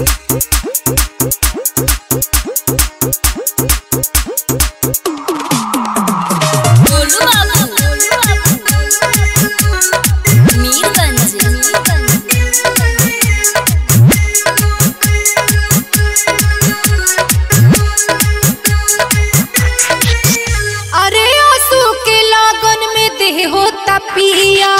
गोलू बाबू मीरगंज अरे आंसू के लागन में देह होता पिया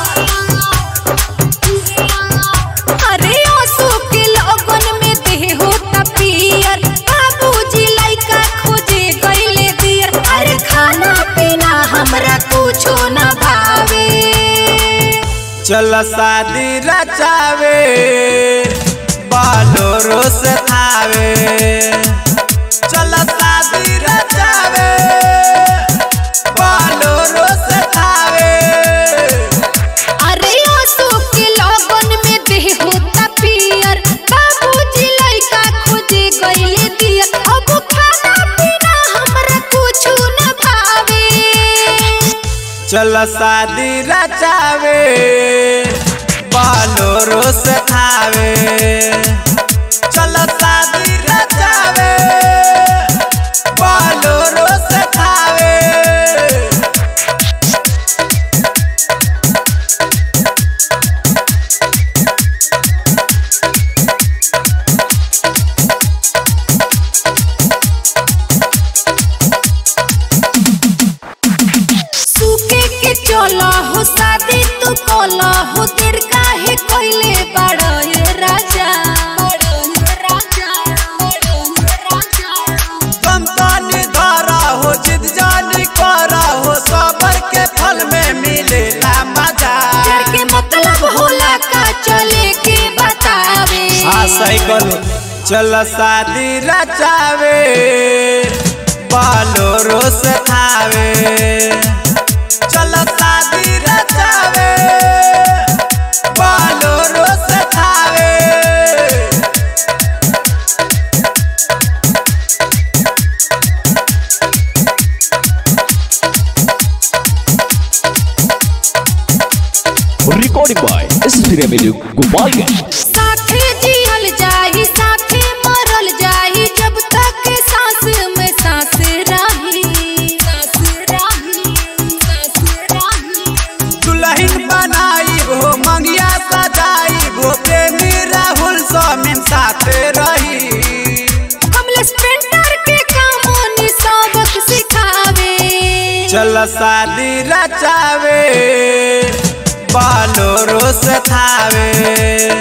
अरे आंसू के लागन में देह होता पियर बाबूजी लइका खोजे गइले दियर अरे खाना पीना हमरा कुछो न भावे चल शादी रचावे बालोरो से थावे चल शादी रचावे बालोरो से थावे अरे आंसू के लागन में देह होता पियर बाबूजी लइका खोजे गइले दियर अब खाना पीना हमरा कुछो न भावे चल शादी रचावे बालोरो से थावे चल शादी रचावे बालोरो से थावे सूखे के चला हो शादी तू कोला हो देर काहे कोइले बड़ा ये राजा तुम तानी धारा हो जिद जानी करा हो सबर के फल में मिलेला मजा डर के मतलब होला का चले के बतावे हाँ सही करो चल शादी रचावे बालोरो से थावे चल शादी रचावे बालोरो से Thawe recording by Studio Video Gopalganj. साथे जियल जाही साथे मरल जाही जब तक सांस में सांस रही सांस रही सांस रही दुल्हन बनाई हो मंगिया सजाई हो प्रेमी राहुल स्वामी साथ रही कमलेश पेंटर के कामोनी सबक सिखावे चल शादी रचावे बालोरो से थावे